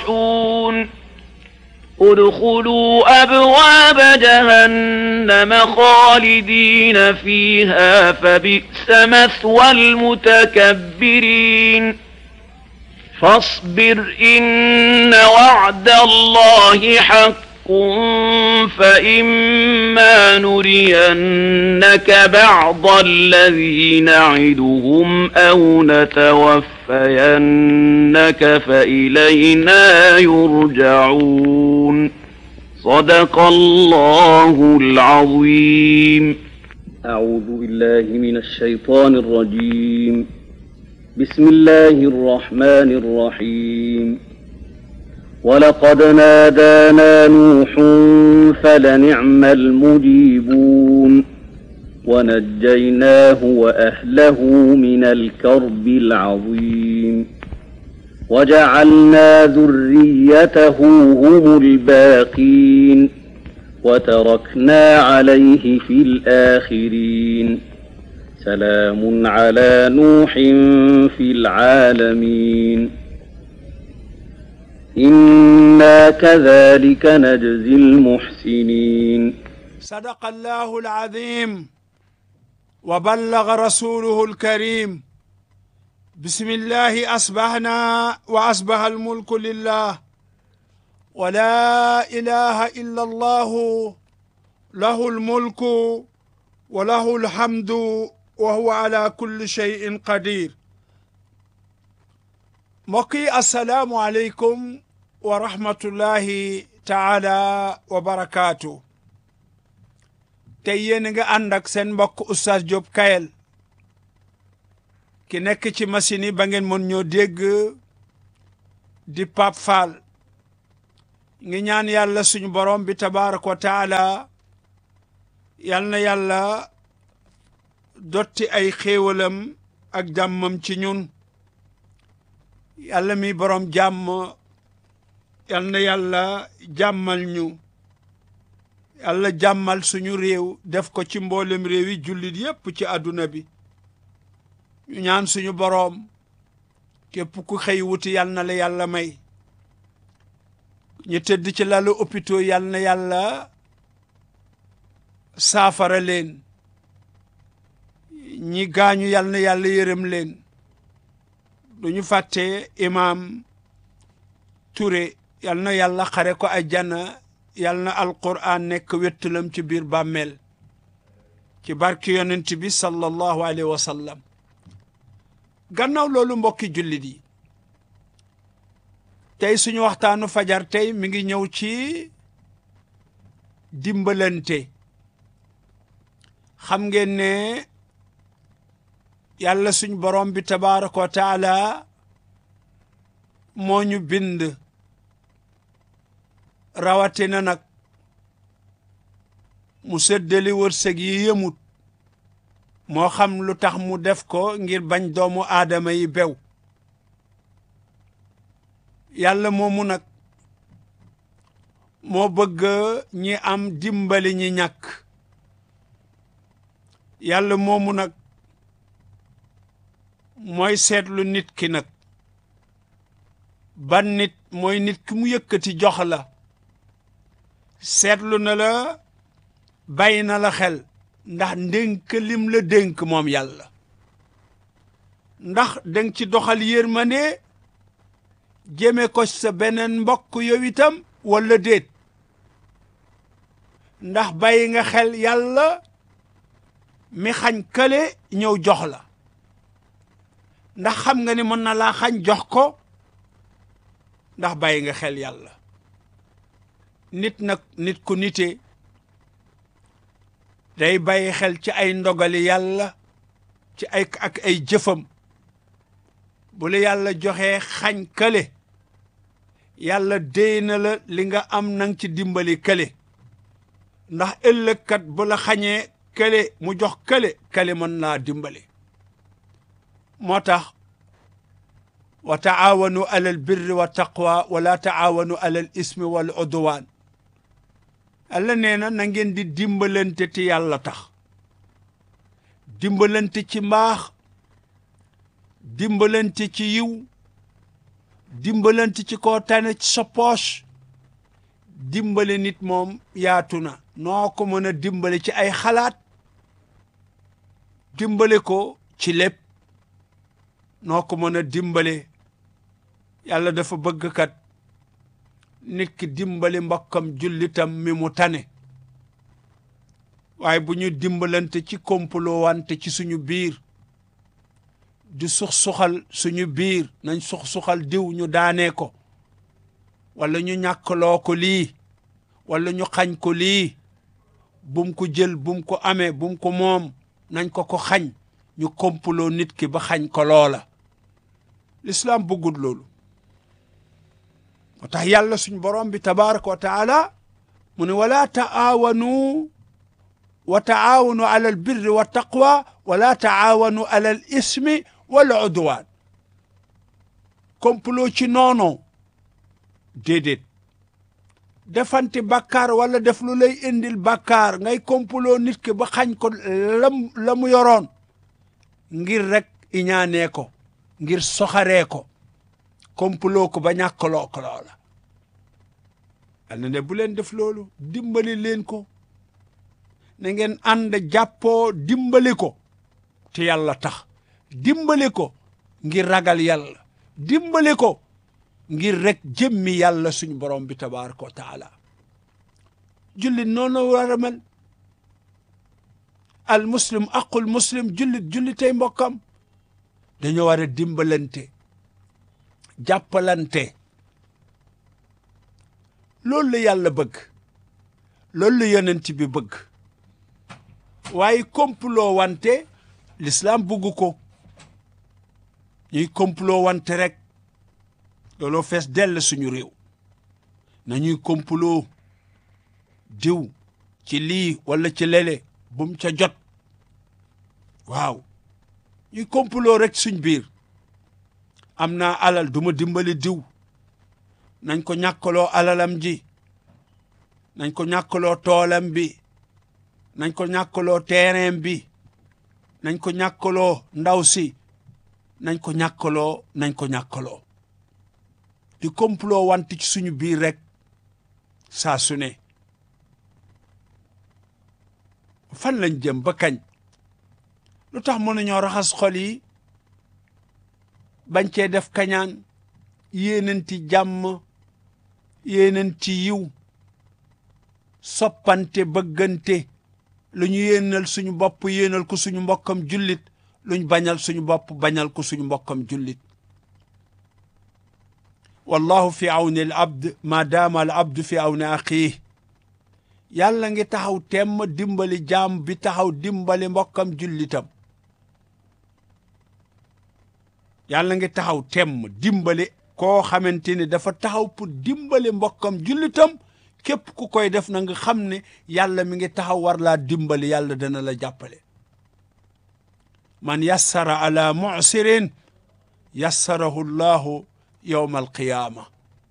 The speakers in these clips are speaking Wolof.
يفلحون ادخلوا أبواب جهنم خالدين فيها فبئس مثوى المتكبرين فاصبر إن وعد الله حق فإما نرينك بعض الذي نعدهم أو نتوفينك فإلينا يرجعون صدق الله العظيم أعوذ بالله من الشيطان الرجيم بسم الله الرحمن الرحيم ولقد نادانا نوح فلنعم المجيبون ونجيناه وأهله من الكرب العظيم وجعلنا ذريته هم الباقين وتركنا عليه في الآخرين سلام على نوح في العالمين إنا كذلك نجزي المحسنين صدق الله العظيم وبلغ رسوله الكريم بسم الله أصبحنا وأصبح الملك لله ولا إله إلا الله له الملك وله الحمد وهو على كل شيء قدير mbokki asalaamu aleykum wa rahmatullahi taala wa barakaatu tey yéen a nga ànd ak seen mbokk oustaz Diop Kayel ki nekk ci machine yi ba ngeen mën ñoo dégg di Pape Fall ngi ñaan yàlla suñu borom bi tabaraka wa taala yal na yàlla dotti ay xéewalam ak jàmmam ci ñun yàlla mi borom jàmm yal na yàlla jàmmal ñu yàlla jàmmal suñu réew def ko ci mboolem réew yi jullit yépp ci àdduna bi ñu ñaan suñu boroom képp ku xëy wuti yal na la yàlla may ñu tëdd ci lalu hôpitaux yal na yàlla saafara leen ñi gaañu yal na yàlla yërëm leen duñu fàtte imaam Touré yal na yàlla xare ko ajjana yal na alquran nekk wettalam ci biir bàmmeel ci barki yonent bi sallallahu alayhi wa sallam gannaaw loolu mbokki jullit yi tey suñu waxtaanu fajar tey mi ngi ñëw ci dimbalante xam ngeen ne yàlla suñ borom bi tabaraka wa taala moo ñu bind rawatina nag mu séddali wërsëg yi yëmut moo xam lu tax mu def ko ngir bañ doomu aadama yi bew yàlla moomu nag moo bëgg ñi am dimbali ñi ñàkk yàlla moomu nag mooy seetlu nit ki nag ban nit mooy nit ki mu yëkkati jox la seetlu na la bàyyi na la xel ndax ndénk lim la dénk moom yàlla ndax danga ci doxal yërmande jëme ko sa beneen mbokk yow itam walla déet ndax bàyyi nga xel yàlla mi xañ kële ñëw jox la ndax xam nga ni mën na laa xañ jox ko ndax bàyyi nga xel yàlla nit nag nit ku nite day bàyyi xel ci ay ndogali yàlla ci ay ak ay jëfam bu la yàlla joxee xañ kële yàlla déy na la li nga am nang ci dimbali kële ndax ëllëgkat bu la xañee kële mu jox kële kële mën naa dimbali moo tax wa taawanu alal birri wa taqwa wala taawanu alal ismi wal udwaan Yàlla nee na na ngeen di dimbalante ti yàlla tax dimbalante ci mbaax dimbalante ci yiw dimbalante ci koo tane ci sa poche dimbale nit moom yaatu na noo ko mën a dimbale ci ay xalaat dimbale ko ci lépp noo ko mën a dimbale yàlla dafa bëgg kat nit ki dimbali mbokkam jullitam mi mu tane waaye bu ñu dimbalante ci kompaloo wante ci suñu biir di sux-suxal suñu biir nañ sux-suxal diw ñu daanee ko wala ñu ñàkkaloo ko lii wala ñu xañ ko lii bum ko jël bum ko amee bum ko moom nañ ko ko xañ ñu kompaloo nit ki ba xañ ko loola l'islam bëggul loolu moo tax yàlla suñ borom bi tabaraka wa taala mu ne wala taawanu wa taawanu ala al birri wa taqwa wala taawanu ala al ismi wal udwan complot ci noono déedéet defante bàkkaar wala def lu lay indil bàkkaar ngay complot nit ki ba xañ ko lam la mu yoroon ngir rek iñaanee ko ngir soxaree ko complot ko ba ñàkkaloo ko loola al na ne bu leen def loolu dimbali leen ko na ngeen ànd jàppoo dimbali ko te yàlla tax dimbali ko ngir ragal yàlla dimbali ko ngir rek jëmmi yàlla suñ borom bi tabaraka wa taala jullit noonu war a mel al muslim aqul muslim jullit jullitay mbokkam dañoo war a dimbalante jàppalante loolu la yàlla bëgg loolu la yonent bi bëgg waaye complot wante l'islam bëgg ko ñuy complot wante rek looloo fees dell suñu réew nañuy complot diw ci lii wala ci lele bum ca jot waaw ñuy complot rek suñ biir am naa alal duma dimbali diw nañ ko ñàkkaloo alalam ji nañ ko ñàkkaloo toolam bi nañ ko ñàkkaloo terrain bi nañ ko ñàkkaloo ndaw si nañ ko ñàkkaloo nañ ko ñàkkaloo di complot wante ci suñu biir rek saa su ne fan lañ jëm ba kañ lu tax mënuñoo raxas xol yi bañ cee def kañaan yéenanti jàmm yéenanti yiw soppante bëggante lu ñu yéenal suñu bopp yéenal ko suñu mbokkam jullit luñ bañal suñu bopp bañal ko suñu mbokkam jullit wallahu fi awni al abd ma daama al abdu fi awni axiih yàlla ngi taxaw temm dimbali jaam bi taxaw dimbali mbokkam jullitam yàlla ngi taxaw temm dimbali koo xamante ni dafa taxaw pour dimbali mbokkam jullitam képp ku koy def na nga xam ne yàlla mi ngi taxaw war laa dimbali yàlla dana la jàppale man yassara ala mu'sirin yassarahu llahu yowma alqiyaama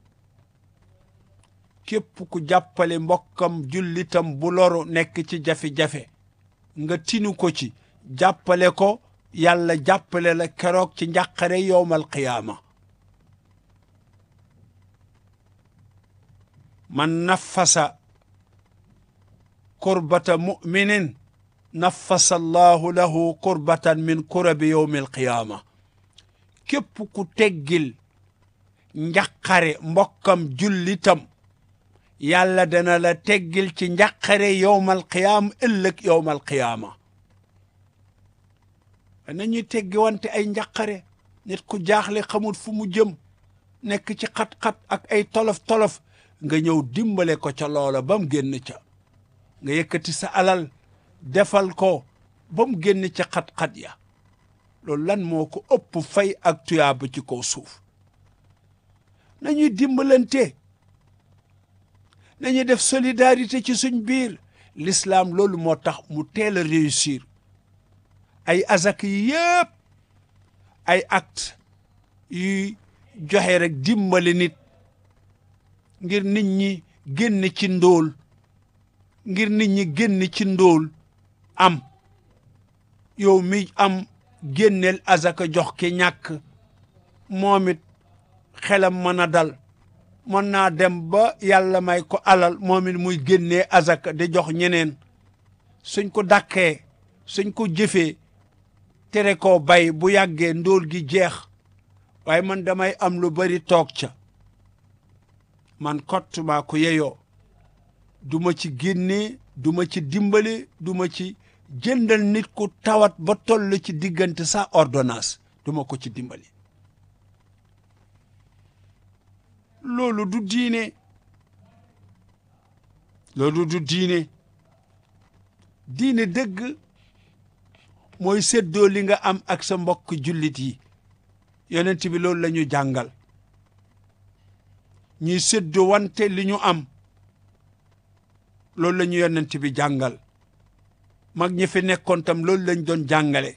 képp ku jàppale mbokkam jullitam bu loru nekk ci jafe-jafe nga tinu ko ci jàppale ko yàlla jàppale la keroog ci njàqare yowma alqiyaama man naffasa kurbata muminin naffasa allahu lahu kurbatan min kurabi yowmi alqiyaama képp ku teggil njaqare mbokkam jullitam yàlla dana la teggil ci njaqare yowmal qiyaama ëllëg yowmal qiyaama nañuy teggi wante ay njaqare nit ku jaaxle xamul fu mu jëm nekk ci xat-xat ak ay tolof-tolof nga ñëw dimbale ko ca loola ba mu génn ca nga yëkkati sa alal defal ko ba mu génn ca xat-xat ya loolu lan moo ko ëpp fay ak tuyaaba ci kaw suuf nañuy dimbalante nañuy def solidarité ci suñ biir l'islam loolu moo tax mu teel a réussir ay azak yi yëpp ay acte yuy joxe rek dimbali nit ngir nit ñi génn ci ndóol ngir nit ñi génn ci ndóol am yow mi am génneel azaka jox ki ñàkk moom it xelam mën a dal mën naa dem ba yàlla may ko alal moom it muy génnee azaka di jox ñeneen suñ ko dàkkee suñ ko jëfee tere koo bay bu yàggee ndóol gi jeex waaye man damay am lu bari toog ca man kott maa ko yeyoo du ma ci génnee du ma ci dimbale du ma ci jëndal nit ku tawat ba toll ci diggante sa ordonnance du ma ko ci dimbali loolu du diine loolu du diine diine dëgg mooy séddoo li nga am ak sa mbokk jullit yi yonent bi loolu la ñu jàngal ñuy séddoo wante li ñu am loolu la ñu yonent bi jàngal mag ñi fi nekkoon tam loolu lañ doon jàngale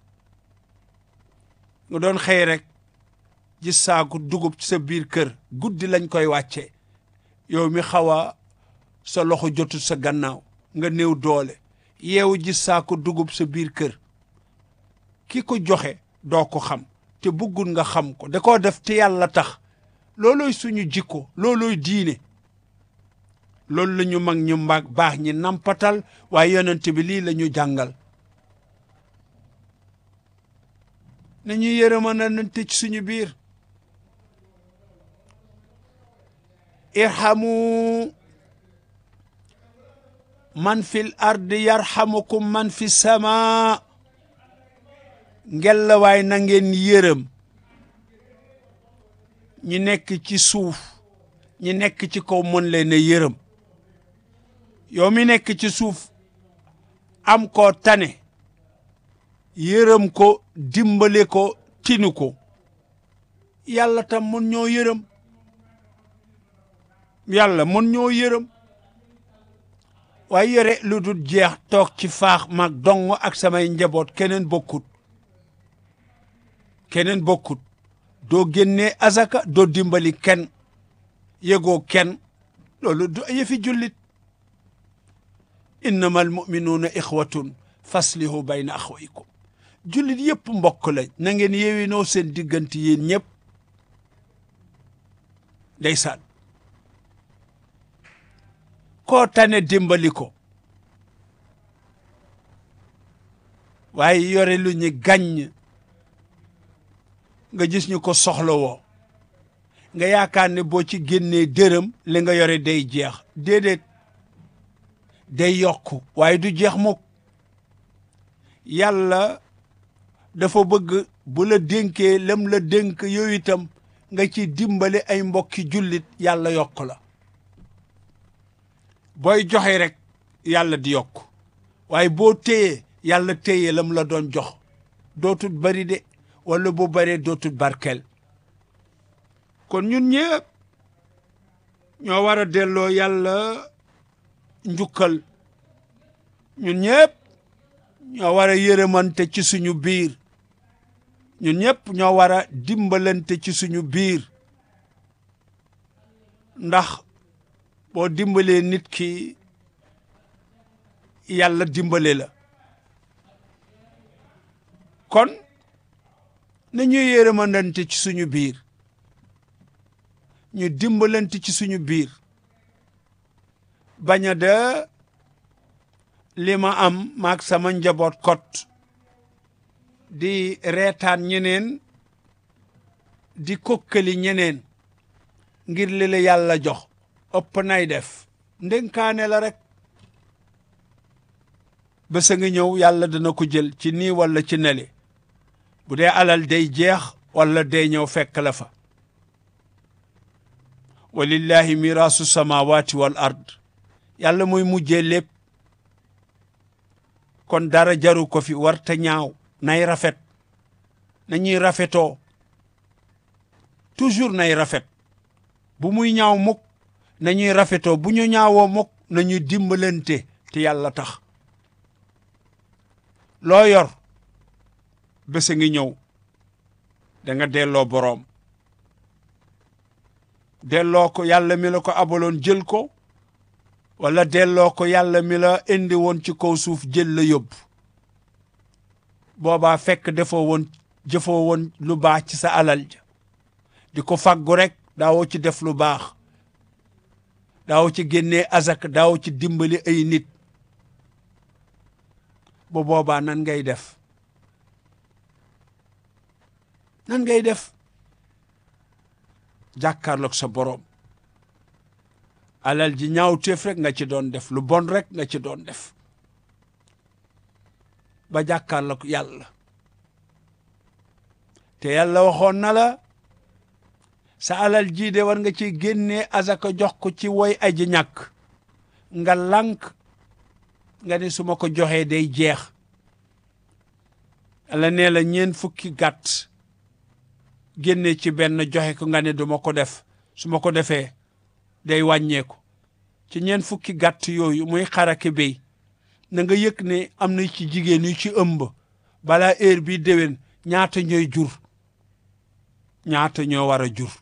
nga doon xëy rek gis saaku dugub ci sa biir kër guddi lañ koy wàcce yow mi xaw a sa loxo jotul sa gannaaw nga néew doole yeewu gis saaku dugub sa biir kër ki ko joxe doo ko xam te bëggul nga xam ko da koo def te yàlla tax loolooy suñu jikko loolooy diine loolu la ñu mag ñu mag baax ñi nampatal waaye yonent bi lii la ñu jàngal nañu yërëmanante ci suñu biir irhamu man fil ardi yarhamukum man fi sama ngella waay na ngeen yërëm ñi nekk ci suuf ñi nekk ci kaw mën leen a yërëm yow mi nekk ci suuf am koo tane yërëm ko dimbale ko tinu ko yàlla tam mën ñoo yërëm yàlla mën ñoo yërëm waaye yore lu dul jeex toog ci faax mag dong ak samay njaboot keneen bokkut keneen bokkut doo génnee azaka doo dimbali kenn yëgoo kenn loolu du yëfi jullit innama almuminuuna ixwatun faslihu bayna axwaykum jullit yëpp mbokk lañ na ngeen yewinoo seen diggante yéen ñëpp ndeysaan koo tane dimbali ko waaye yore lu ñu gàññ nga gis ñu ko soxla woo nga yaakaar ne boo ci génnee dërëm li nga yore day jeex déedéet day yokk waaye du jeex mukk yàlla dafa bëgg bu la dénkee lam la dénk yooyu itam nga ci dimbale ay mbokki jullit yàlla yokk la booy joxe rek yàlla di yokk waaye boo téyee yàlla téye lam la doon jox dootut bari de wala bu baree dootut barkel kon ñun ñëpp ñoo war a delloo yàlla njukkal ñun ñëpp ñoo war a yërëmante ci suñu biir ñun ñëpp ñoo war a dimbalante ci suñu biir ndax boo dimbalee nit ki yàlla dimbale la kon nañuy yërëmandante ci suñu biir ñu dimbalante ci suñu biir bañ a de li ma am maag sama njaboot kot di reetaan ñeneen di kokkali ñeneen ngir li la yàlla jox ëpp nay def ndénkaane la rek bés a ngi ñëw yàlla dana ko jël ci nii walla ci neli bu dee alal day jeex walla day ñëw fekk la fa walillahi miraasu samawati wal ard yàlla mooy mujjee lépp kon dara jaru ko fi warta ñaaw nay rafet nañuy rafetoo toujours nay rafet bu muy ñaaw mukk nañuy rafetoo bu ñu ñaawoo mukk nañuy dimbalante te yàlla tax loo yor bés a ngi ñëw da nga delloo boroom delloo ko yàlla mi la ko abaloon jël ko wala delloo ko yàlla mi la indi woon ci kaw suuf jël la yóbbu boobaa fekk defoo woon jëfoo woon lu baax ci sa alal ja di ko fàggu rek daawoo ci def lu baax daawoo ci génnee azak daawoo ci dimbali ay nit bu boobaa nan ngay def nan ngay def jàkkaarloog sa boroom alal ji ñaawteef rek nga ci doon def lu bon rek nga ci doon def ba jàkkaarloog yàlla te yàlla waxoon na la sa alal ji de war nga ci génnee azaka jox ko ci woy aji ñàkk nga lànk nga ne su ma ko joxee day jeex la nee la ñeen fukki gàtt génne ci benn joxe ko nga ne duma ko def su ma ko defee day wàññeeku ci ñeen fukki gàtt yooyu muy xarake béy na nga yëg ne am na ci jigéen yu ci ëmb balaa heure bi déwén ñaata ñooy jur ñaata ñoo war a jur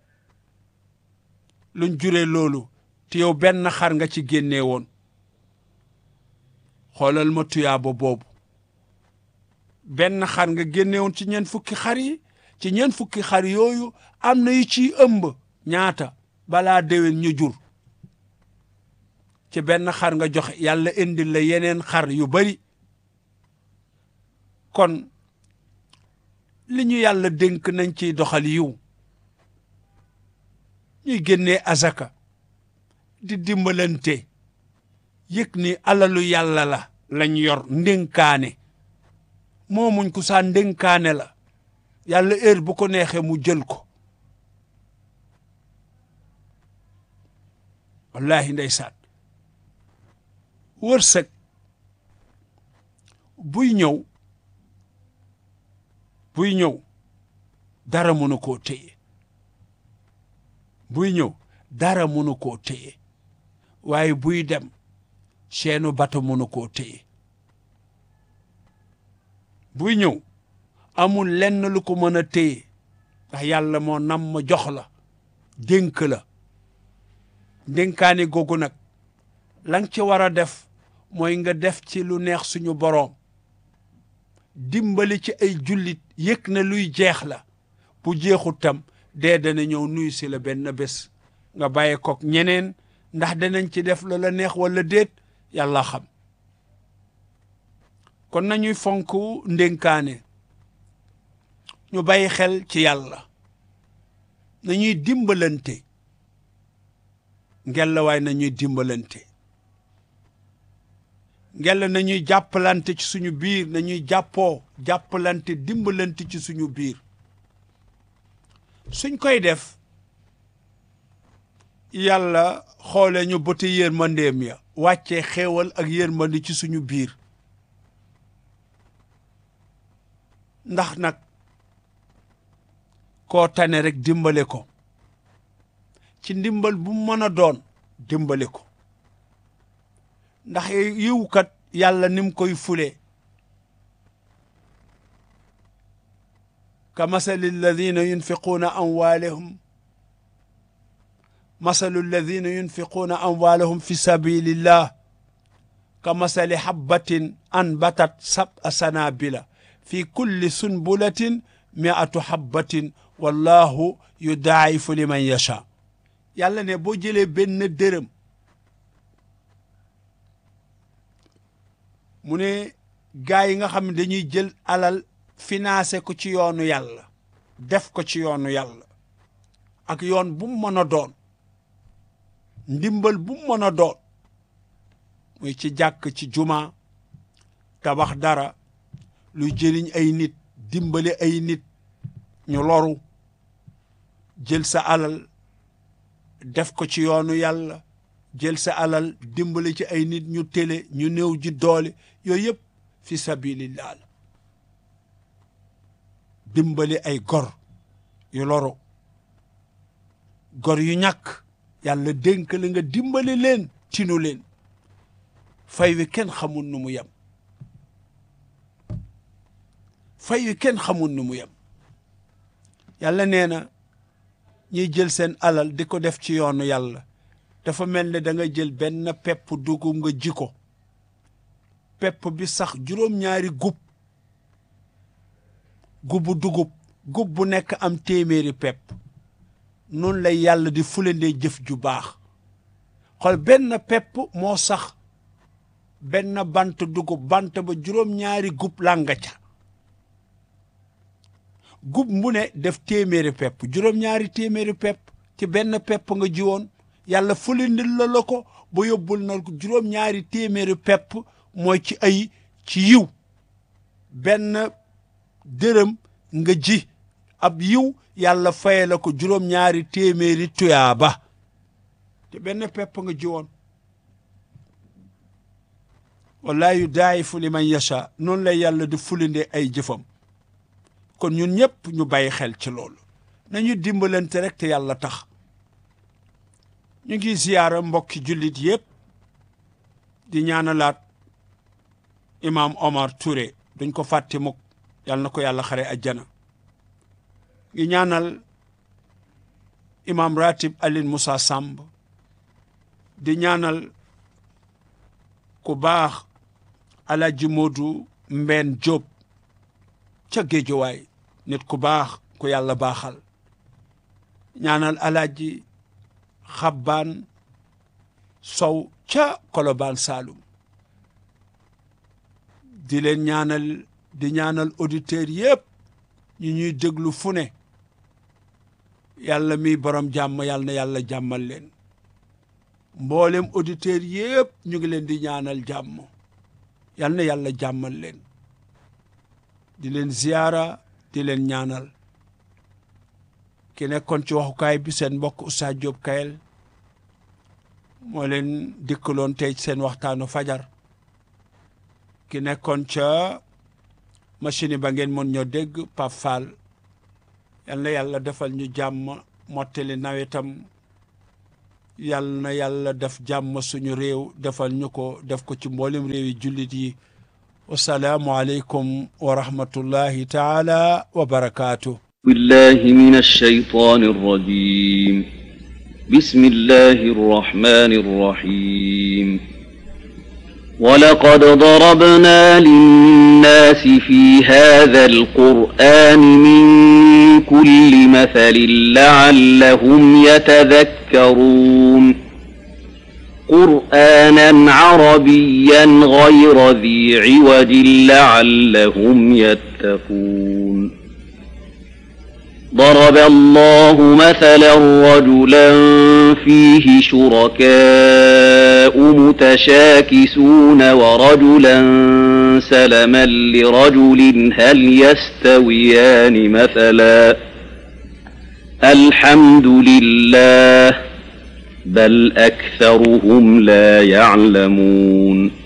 luñ juree loolu te yow benn xar nga ci génnee woon xoolal ma tuyaaba boobu benn xar nga génne woon ci ñeent fukki xar yi ci ñeent fukki xar yooyu am na yu ciy ëmb ñaata balaa déwén ñu jur ci benn xar nga joxe yàlla indil la yeneen xar yu bari kon li ñu yàlla dénk nañ ciy doxal yiw ñuy génnee azaka di dimbalante yëg ni alalu yàlla la lañ yor ndénkaane moomuñ ku saa ndénkaane la yàlla heure bu ko neexee mu jël ko wallahi ndeysaan wërsëg buy ñëw buy ñëw dara mënu koo téye buy ñëw dara mënu koo téye waaye buy dem seenu bato mënu koo téye buy ñëw amul lenn lu ko mën a téye ndax yàlla moo nam ma jox la dénk la dénkaane googu nag la nga ci war a def mooy nga def ci lu neex suñu boroom dimbali ci ay jullit yëg na luy jeex la bu jeexut tam dee dana ñëw nuyu si la benn bés nga bàyyi kook ñeneen ndax danañ ci def la la neex wala déet yàlla xam kon nañuy fonk ndénkaane ñu bàyyi xel ci yàlla nañuy dimbalante ngella waay nañuy dimbalante ngella nañuy jàppalante ci suñu biir nañuy jàppoo jàppalante dimbalante ci suñu biir suñ koy def yàlla xoole ñu bëti yërmandeem ya wàccee xéewal ak yërmande ci suñu biir ndax nag koo tane rek dimbale ko ci ndimbal bu mën a doon dimbale ko ndax yiwkat yàlla nim koy fule ka masali alladina yunfiquuna amwaalahum masalu alladina yunfiquuna amwaalahum fi sabilillah ka masali habbatin anbatat sab'a sanabila fi kulli sunbulatin mi'atu habbatin wallahu yudaa'ifu liman yasha yàlla ne boo jëlee benn dërëm mu ne gaa yi nga xam ne dañuy jël alal financé ko ci yoonu yàlla def ko ci yoonu yàlla ak yoon bu mu mën a doon ndimbal bu mu mën a doon muy ci jàkk ci juma tabax dara luy jëriñ ay nit dimbali ay nit ñu loru jël sa alal def ko ci yoonu yàlla jël sa alal dimbali ci ay nit ñu télé ñu néew ji doole yooyu yëpp fi sabilillah la dimbali ay gor yu loro gor yu ñàkk yàlla dénk la nga dimbali leen tinu leen fay wi kenn xamul nu mu yem fay wi kenn xamul nu mu yem yàlla nee na ñiy jël seen alal di ko def ci yoonu yàlla dafa mel ne da nga jël benn pepp dugub nga ji ko pepp bi sax juróom-ñaari gub gubu dugub gub bu nekk am téeméeri pepp noonu lay yàlla di fulandee jëf ju baax xool benn pepp moo sax benn bant dugub bant ba juróom-ñaari gub langa ca gub mu ne def téeméeri pepp juróom-ñaari téeméeri pepp ci benn pepp nga jiwoon yàlla fulandil la la ko ba yóbbul na ko juróom-ñaari téeméeri pepp mooy ci ay ci yiw benn dërëm nga ji ab yiw yàlla faye la ko juróom-ñaari téeméeri tuyaaba te benn pepp nga ji woon wallahi yu daayifu li man yasha noonu lay yàlla di fulinde ay jëfam kon ñun ñëpp ñu bàyyi xel ci loolu nañu dimbalante rek te yàlla tax ñu ngi ziyaara mbokki jullit yëpp di ñaanalaat imam Omar Touré duñ ko fàtte mukk yàlla na ko yàlla xare ajjana ngi ñaanal imam ratib Aline Moussa Samb di ñaanal ku baax alaji Moodu Mbeen Jóob ca géejuwaay nit ku baax ku yàlla baaxal ñaanal alaji xabbaan sow ca kolobaan saalum di leen ñaanal di ñaanal auditeurs yëpp ñu ñuy déglu fu ne yàlla mi borom jàmm yàlla na yàlla jàmmal leen mboolem auditeurs yëpp ñu ngi leen di ñaanal jàmm yàlla na yàlla jàmmal leen di leen ziyaara di leen ñaanal ki nekkoon ci waxukaay bi seen mbokk Oustaz Diop Kayel moo leen dikkaloon tey seen waxtaanu fajar ki nekkoon ca machine ba ngeen mën ñoo dégg Pape Fall yal na yàlla defal ñu jàmm mottali nawetam yal na yàlla def jàmm suñu réew defal ñu ko def ko ci mboolem réew yi jullit yi wasalaamu aleykum wa rahmatullahi taala wa barakaatu بالله من الشيطان الرجيم بسم الله الرحمن الرحيم ولقد ضربنا للناس في هذا القرآن من كل مثل لعلهم يتذكرون قرآنا عربيا غير ذي عوج لعلهم يتقون ضرب الله مثلا رجلا فيه شركاء متشاكسون ورجلا سلما لرجل هل يستويان مثلا الحمد لله بل أكثرهم لا يعلمون